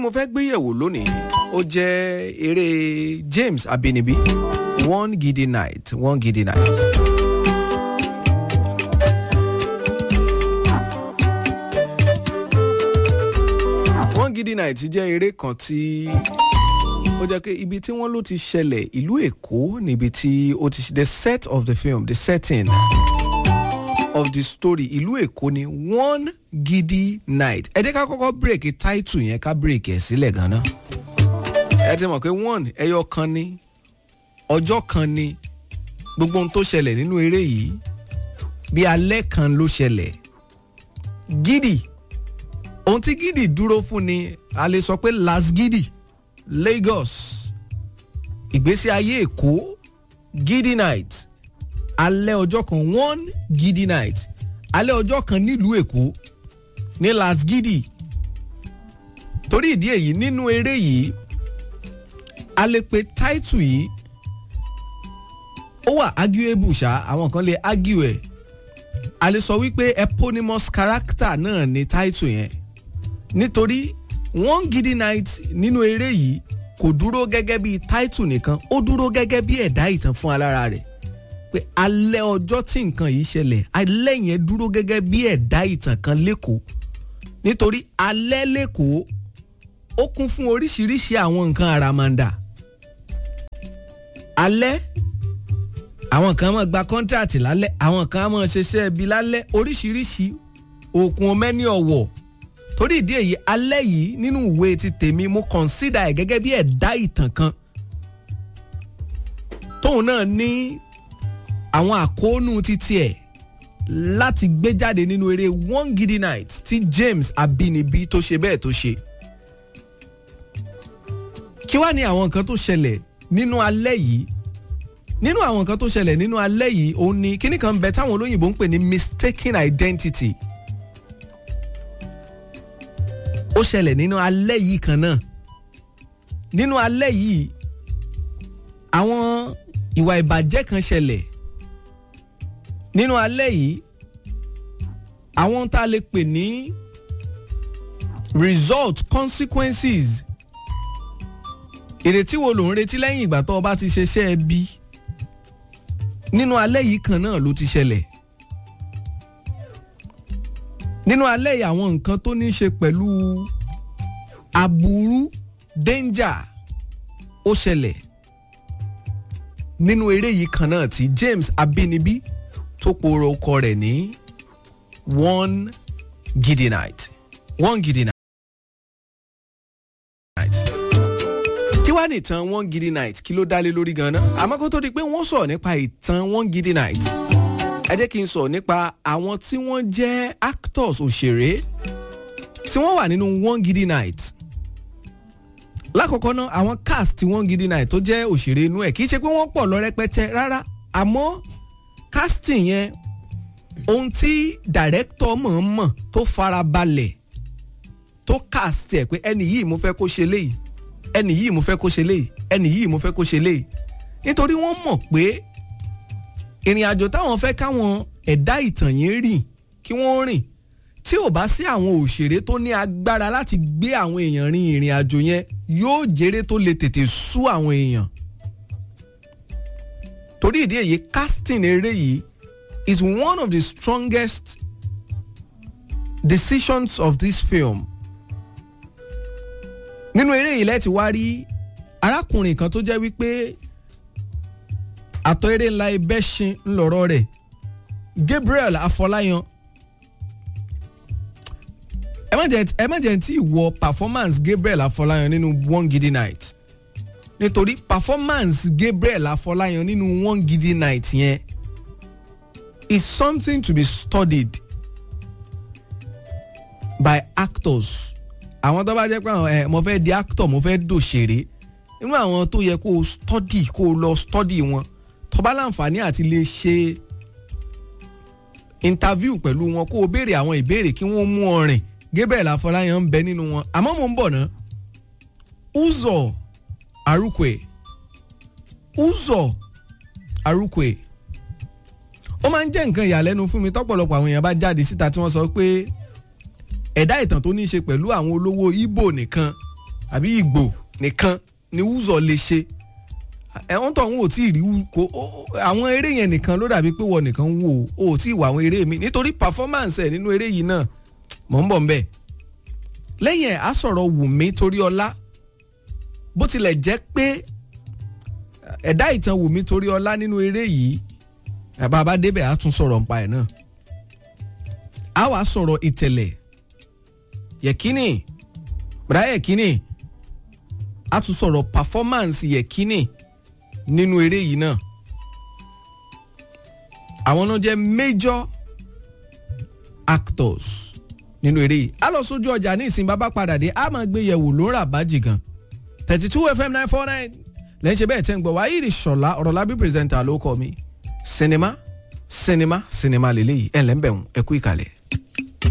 mo fẹ́ gbé yẹ̀wò lónìí ó jẹ́ eré James Abinibi one gidi night one gidi night. one gidi night jẹ́ eré kan tí ó jẹ́ pé ibi tí wọ́n ló ti ṣẹlẹ̀ ìlú Èkó níbi tí ó ti the set of the film the setting of the story ìlú Èkó ni one gidi night ẹ jẹ́ ká kọ́kọ́ bírèkì táìtù yẹn ká bírèkì ẹ̀ sílẹ̀ gan-an ẹ ti mọ̀ pé one ẹyọ kan ni ọjọ́ kan ni gbogbo ohun tó ṣẹlẹ̀ nínú eré yìí bí alẹ́ kan ló ṣẹlẹ̀ gidi ohun tí gidi dúró fún ni a lè sọ pé las gidi Lagos ìgbésí ayé Èkó gidi night alẹ́ ọjọ́ kan one gidi night alẹ́ ọjọ́ kan nílùú Èkó ní las gidi torí ìdí èyí nínú eré yìí a lè pe táìtù yìí ó wà arguable ṣá àwọn kan lè argue ẹ̀ a lè sọ wípé eponymous character náà ni táìtù yẹn nítorí one gidi night nínú eré yìí kò dúró gẹ́gẹ́ bí táìtù nìkan ó dúró gẹ́gẹ́ bí ẹ̀dá ìtàn fún alára rẹ̀ pé alẹ́ ọjọ́ tí nǹkan yìí ṣẹlẹ̀ alẹ́ yẹn dúró gẹ́gẹ́ bí ẹ̀dá ìtàn kan lẹ́kọ̀ọ́ nítorí alẹ́ lẹ́kọ̀ọ́ ó kún fún oríṣiríṣi àwọn nǹkan àràmàǹdà alẹ́ àwọn kan máa gba kọ́ńtàtì lálẹ́ àwọn kan máa ṣiṣẹ́ ibi lálẹ́ oríṣiríṣi òkun mẹ́ni ọ̀wọ̀ torí ìdí èyí alẹ́ yìí nínú ìwé ti tèmi mo consider ẹ̀ gẹ́gẹ́ bí ẹ̀dá ìtàn kan tóun náà ní àwọn àkóónú títí ẹ̀ láti gbé jáde nínú eré one gidi night tí James Abinibi tó ṣe bẹ́ẹ̀ tó ṣe kí wá ní àwọn nǹkan tó ṣẹlẹ̀ nínú alẹ́ yìí nínú àwọn nǹkan tó ṣẹlẹ̀ nínú alẹ́ yìí òun ni kíní kan bẹ táwọn olóyìnbó ń pè ní mistaken identity ó ṣẹlẹ̀ nínú alẹ́ yìí kan náà nínú alẹ́ yìí àwọn ìwà ìbàjẹ́ kan ṣẹlẹ̀ nínú alẹ́ yìí àwọn tá a lè pè ní result consequences ìrètí wo ló ń retí lẹ́yìn ìgbà tó o bá ti ṣeṣẹ́ ẹbí nínú alẹ́ yìí kan náà ló ti ṣẹlẹ̀ nínú alẹ́ yìí àwọn nǹkan tó ní í ṣe pẹ̀lú aburú danger ó ṣẹlẹ̀ nínú eré yìí kan náà tí James Abinibi tó pòrò ọkọ rẹ̀ ní one gidi night one gidi night. kí wàá ní ìtàn one gidi night kí ló dálé lórí ganan àmọ́ kó tó di pé wọ́n sọ̀rọ̀ nípa ìtàn one gidi night ẹ jẹ́ kí n sọ̀rọ̀ nípa àwọn tí wọ́n jẹ́ actors òṣèré tí wọ́n wà nínú one gidi night lákọ̀ọ́kọ́ náà àwọn cast tí one gidi night tó jẹ́ òṣèré inú ẹ̀ kì í ṣe pé wọ́n pọ̀ lọ rẹpẹtẹ rárá àmọ́ casting yẹn ohun tí director mọ̀ọ́mọ̀ tó farabalẹ̀ tó cast ẹ̀ pé ẹni yìí mo fẹ́ kó ṣe léyìí ẹni yìí mo fẹ́ kó ṣe léyìí ẹni yìí mo fẹ́ kó ṣe léyìí nítorí wọ́n mọ̀ pé ìrìn àjò táwọn fẹ́ káwọn ẹ̀dá ìtàn yẹn rìn kí wọ́n rìn tí ò bá sí àwọn òṣèré tó ní agbára láti gbé àwọn èèyàn rin ìrìn àjò yẹn yóò jèrè tó lè tètè sú àwọn èèyàn torí ìdí èyí casting eré yìí is one of the strongest decisions of this film nínú eré yìí lẹ́ẹ̀tì wá rí arákùnrin kan tó jẹ́ wípé àtọ̀ eré ńlá ibẹ̀ṣin ńlọrọ̀ rẹ̀ Gabriel Afọláyan ẹ má jẹ́ ẹ má jẹ́ tí ìwọ performance Gabriel Afọláyan nínú one gidi night nítorí performance Gabriel Afọláyan nínú one gidi night yẹn is something to be studied by actors àwọn tó bá jẹ́ pé àwọn ẹ mo fẹ́ di actor mo fẹ́ dòṣèré nínú àwọn tó yẹ kó o study kó o lọ study wọn tó bá láǹfààní àti lè ṣe interview pẹ̀lú wọn kó o béèrè àwọn ìbéèrè kí wọ́n mú ọ rìn Gabriel Afọláyan ń bẹ nínú wọn àmọ́ mò ń bọ̀ ná Uzo Arukwe Uzo Arukwe ó máa ń jẹ́ nǹkan ìyàlẹ́nu fún mi tọ́pọ̀lọpọ̀ àwọn èèyàn bá jáde síta tí wọ́n sọ pé ẹ̀dá ìtàn tó ní í ṣe pẹ̀lú àwọn olówó Ìgbò nìkan àbí ìgbò nìkan ni wúzọ̀ lè ṣe ẹ̀wọ̀n tó ń wò tí ì rí kó àwọn eré yẹn nìkan ló dàbí pé wọ́n nìkan ń wò ó ò tí ì wà àwọn eré mi nítorí performance ẹ̀ nínú eré yìí náà mọ̀ ń bọ̀ ń bẹ̀ lẹ́yìn ẹ̀ á sọ̀rọ̀ Wùmí Toríọlá bó tilẹ̀ jẹ́ pé ẹ̀dá ìtàn Wùmí Toríọlá nínú eré yìí bàbá débẹ̀ á tún sọ̀rọ̀ nípa ẹ̀ náà á wàá sọ̀rọ̀ ìtẹ̀lẹ̀ yẹ̀kínì bùrá yẹ̀kínì á tún sọ̀rọ̀ performance yẹ̀kínì nínú eré yìí náà àwọn náà jẹ́ major actors nínú eré yìí á lọ sójú ọjà ní ìsìn bàbá padà dé á máa gbé yẹ̀wò ló ń rà bájì gan thirty two fm nine four nine lẹ́yìn ṣe bẹ́ẹ̀ tẹ́ ń gbọ́ wáyé ìṣọ̀lá ọ̀rọ̀lábí pírẹsẹ̀ntà ló kọ́ mi sinimá sinimá sinimá lélẹ́yìí ẹ̀ lẹ́ńbẹ̀rún ẹ̀kú ìkàlẹ̀.